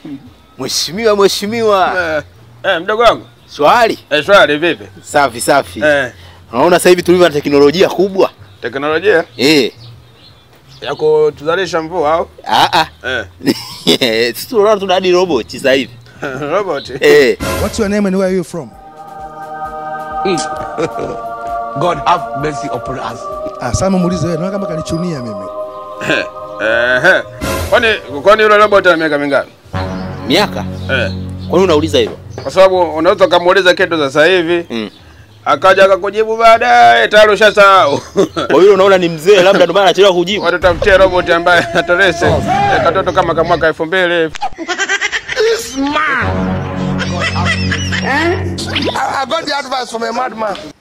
Mheshimiwa, mheshimiwa. Eh, eh, mdogo wangu. Swali. Eh, swali vipi? Safi safi. Eh, Unaona sasa hivi tulivyo na teknolojia kubwa. teknolojia Eh. ya kutuzalisha mvua au? Ah Eh. ah. Sisi tunaona tuna hadi robot sasa hivi. Robot. Eh. What's your name and where are you from? God have mercy upon us. Ah, sasa muulize wewe, naona kama kanichunia mimi. Eh. eh. Kwani kwani yule robot ana miaka mingapi? Miaka? Eh. Kwa nini unauliza hivyo? Kwa sababu unaweza kumuuliza kitu sasa hivi Mm. akaja akakujibu baadaye tayari ushasahau. Kwa hiyo unaona ni mzee labda ndio maana anachelewa kujibu. Watutafutie robot ambaye atarese eh, katoto kama ka mwaka elfu mbili hivi. I, I got the advice from a madman.